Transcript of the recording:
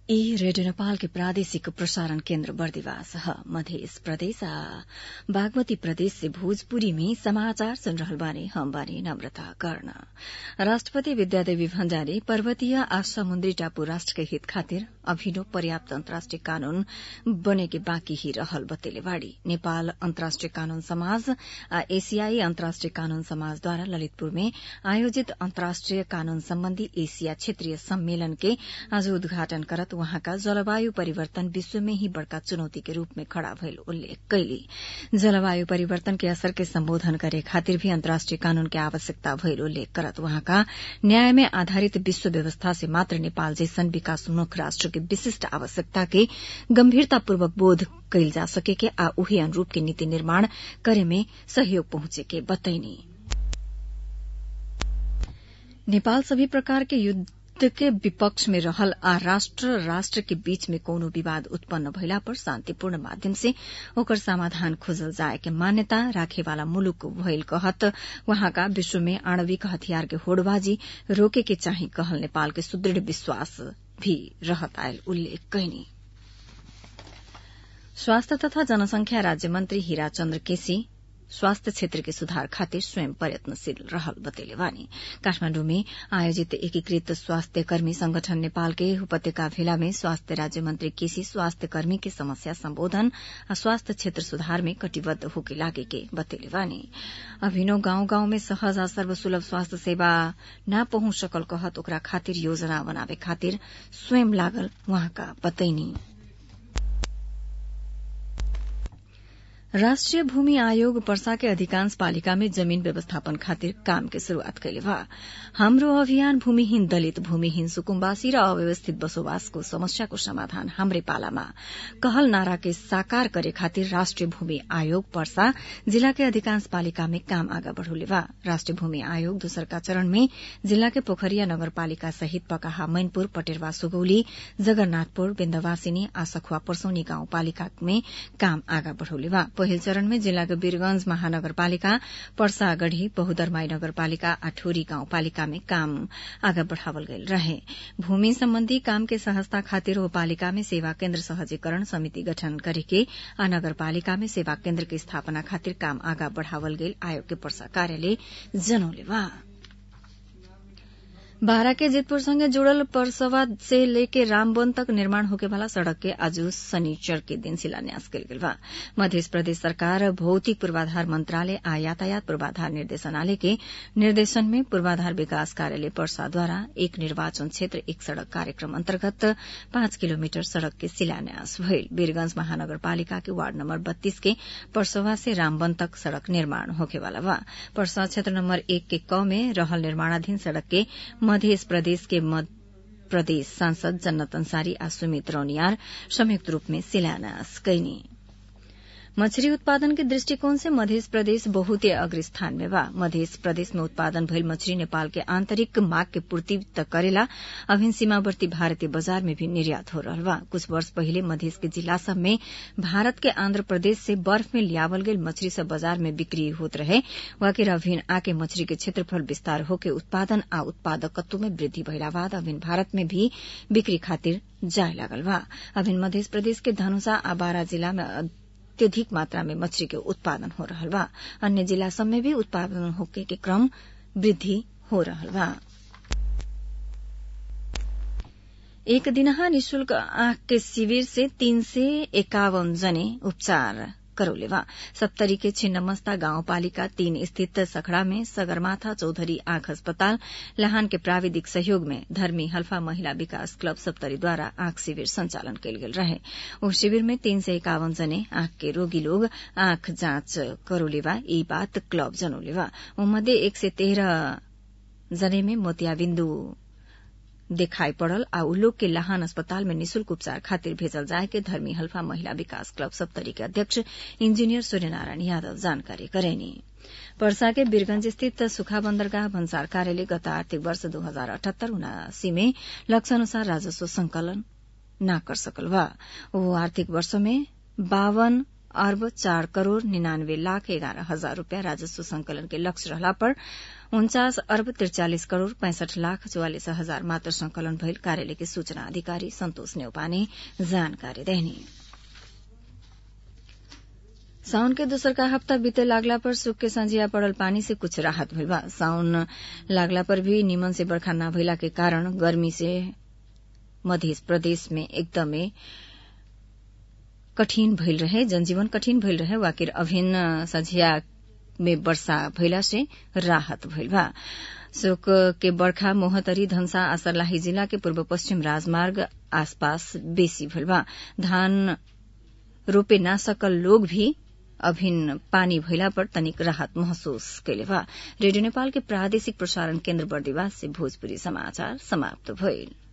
ई रेडियो नेपाल के प्रादेशिक प्रसारण केन्द्र बर्दिवास ह मधेस प्रदेश आ बागमती प्रदेश से भोजपुरी में समाचार सुन रहल बानी हम बानी नम्रता कर्ण राष्ट्रपति विद्यादेवी भण्डारी पर्वतीय आ समुद्री टापू राष्ट्र के हित खातिर अभिनव पर्याप्त अन्तर्राष्ट्रिय कानून बने के बाँकी ही रहल बतेले बाड़ी नेपाल अन्तर्राष्ट्रिय कानून समाज आ एशियाई अन्तर्राष्ट्रिय कानून समाजद्वारा ललितपुर में आयोजित अन्तर्राष्ट्रिय कानून सम्बन्धी एशिया क्षेत्रीय सम्मेलन के आज उद्घाटन करत वहाँका जलवायु परिवर्तन विश्व में ही बड़का चुनौती के रूप में खड़ा भइल उल्लेख कैली जलवायु परिवर्तन के असर के सम्बोधन करे खातिर भी अन्तर्राष्ट्रिय कानून के आवश्यकता भइल उल्लेख करत वहाँका न्याय में आधारित विश्व व्यवस्था से मात्र नेपाल जैसन विकासोन्मुख राष्ट्र के विशिष्ट आवश्यकता के गम्भीरतापूर्वक बोध कैल जा सके के आ उही अनुरूप के नीति निर्माण करे में सहयोग पहुंचे के बतैनी नेपाल सभी प्रकार के युद्ध के विपक्ष में रहल आ राष्ट्र राष्ट्र के बीच में कोनो विवाद उत्पन्न भइला पर शान्तिपूर्ण माध्यम से ओकर समाधान खोजल जाए के मान्यता राखेवाला मुलुक भइल कहत वहाँका विश्व में आणविक हथियार के होड़बाजी रोके के चाही कहल नेपाल के सुदृढ़ विश्वास भी रहत आयल उल्लेख कैनी स्वास्थ्य तथा जनसंख्या राज्य मन्त्री हीरा चन्द्र केसी स्वास्थ्य क्षेत्र के सुधार खातिर स्वयं प्रयत्नशील रहल बतेले बानी काठमाण्डु में आयोजित एकीकृत स्वास्थ्य कर्मी संगठन नेपाल के उपत्यका भेला में स्वास्थ्य राज्य मंत्री केसी स्वास्थ्य कर्मी के समस्या सम्बोधन आ स्वास्थ्य क्षेत्र सुधार में कटिबद्ध होके लागे के बतेले बानी अभिनव गाउँ गाउँ में सहज आ सर्वसुलभ स्वास्थ्य सेवा न पहुंच सकल कहत ओकरा खातिर योजना बनावे खातिर स्वयं लागल वहाँका बतैनी राष्ट्रिय भूमि आयोग पर्सा के अधिकांश पालिका में जमीन व्यवस्थापन खातिर काम के शुरूआत कैले बा हाम्रो अभियान भूमिहीन दलित भूमिहीन सुकुम्बासी र अव्यवस्थित बसोबासको समस्याको समाधान हाम्रै पालामा कहल नारा के साकार करे खातिर राष्ट्रिय भूमि आयोग पर्सा जिला के अधिकांश पालिका में काम आगा बढ़ौले बा राष्ट्रिय भूमि आयोग दोसरका चरण में जिला के पोखरिया नगरपालिका सहित पकाहा मैनपुर पटेरवा सुगौली जगन्नाथपुर बिन्दवासिनी आ सखुवा पर्सौनी गाउँपालिका में काम आगा बढ़ौले बा पहिल चरण में जिल्ला के वीरगंज महानगरपालिका पर्सागढ़ी बहुदरमाई नगरपालिका आ ठोरी गाउँपालिका में काम आगा बढ़ावल गयल रहे भूमि सम्बन्धी काम के सहजता खातिर ओ पालिका में सेवा केन्द्र सहजीकरण समिति गठन गरेके आ नगरपालिका में सेवा केन्द्र के स्थापना खातिर काम आगा बढ़ावल गयल आयोग के पर्सा कार्यालय जनौले बा बारा के जितपुर संगे जुड़ल परसवा से लेके रामवन तक निर्माण होके वाला सड़क के आज शनिचर के दिन शिलान्यास कल गेल बा मध्य प्रदेश सरकार भौतिक पूर्वाधार मंत्रालय आ यातायात पूर्वाधार निर्देशनालय के निर्देशन में पूर्वाधार विकास कार्यालय पर्सा द्वारा एक निर्वाचन क्षेत्र एक सड़क कार्यक्रम अन्तर्गत पाँच किलोमीटर सड़क के शिलान्यास भइल वीरगंज महानगरपालिका के वार्ड नम्बर बत्तीस के परसवा से रामवन तक सड़क निर्माण होखेवाला बा परसा क्षेत्र नम्बर एक के क में रहल निर्माणाधीन सड़क के मध्य प्रदेश के मध्य प्रदेश सांसद जन्नत अंसारी आ सुमित रौनियार संयुक्त रूप में शिलान्यास कैनी मछली उत्पादन के दृष्टिकोण से मध्य प्रदेश बहुते अग्र स्थान में बा मध्य प्रदेश में उत्पादन भइल मछली नेपाल के आंतरिक माग के पूर्ति त करेला अभिन सीमावर्ती भारतीय बाजार में भी निर्यात हो रहा बा कुछ वर्ष पहिले मध्य के जिला सब में भारत के आंध्र प्रदेश से बर्फ में लियावल गई मछली सब बाजार में बिक्री होत रहे वाकिर अभिन आके मछली के क्षेत्रफल विस्तार होके उत्पादन आ उत्पादकत्व में वृद्धि भइला बाद अभिन भारत में भी बिक्री खातिर जाय लागल बा अभिन मध्य प्रदेश के धनुषा आ बारा जिला में अत्यधिक मात्रा में मछली के उत्पादन हो रहा बा अन्य जिला सब में भी उत्पादन होके के क्रम वृद्धि हो रहा बा एक दिनहा निशुल्क आंख के शिविर से तीन से एकावन जने उपचार करौले बा सप्तरी के छिन्नमस्ता गाउँपालिका तीन स्थित सखड़ा में सगरमाथा चौधरी आंख अस्पताल लहान के प्राविधिक सहयोग में धर्मी हल्फा महिला विकास क्लब सप्तरी द्वारा आंख शिविर संचालन कयल गेल रहे उस शिविर में तीन सय एकावन जने आंख के रोगी लोग आंख जांच करौले बा ई बात क्लब जनौले बा मध्ये एक सय तेह्र जने में मोतियाबिन्दु देखाई पड़ल आ उ लोग के लहान अस्पताल में निशुल्क उपचार खातिर भेजल जाए के धर्मी हल्फा महिला विकास क्लब सप्तरी के अध्यक्ष इंजीनियर सूर्यनारायण यादव जानकारी करेनी पर्सा के बीरगंज स्थित सुखा बंदरगाह भन्सार कार्यालय गत आर्थिक वर्ष दो हजार अठहत्तर उनासी में लक्ष्य अनुसार राजस्व संकलन न कर सकल बा वो आर्थिक वर्ष में बावन अर्ब चार करोड़ निन्यानवे लाख एघारह हजार रूपियाँ राजस्व संकलन के लक्ष्य रहला पर उन्चास अर्ब त्रिचालिस करोड़ पैंसठ लाख चौवालिस हजार मात्र संकलन भइल कार्यालय के सूचना अधिकारी सन्तोष नेउपाने जानकारी देहनी साउन के दोसरका हप्ता बीते लागला पर सुख के संझिया पड़ल पानी से कुछ राहत भइल बा साउन लागला पर भी निमन से बरखा न भइला के कारण गर्मी से मध्य प्रदेश में एकदमै कठिन भइल रहे जनजीवन कठिन भइल रहे वाकिर अभिन्न संझिया में वर्षा भइला से राहत भइल बा शोक के बर्खा मोहतरी धनसा आ सर्लाही जिला के पूर्व पश्चिम राजमार्ग आसपास बेसी भइल बा धान रोपे ना सकल लोग भी अभिन्न पानी भइला पर तनिक राहत महसूस कैले बा रेडियो नेपाल के प्रादेशिक प्रसारण केन्द्र बर्दिवास से भोजपुरी समाचार समाप्त भइल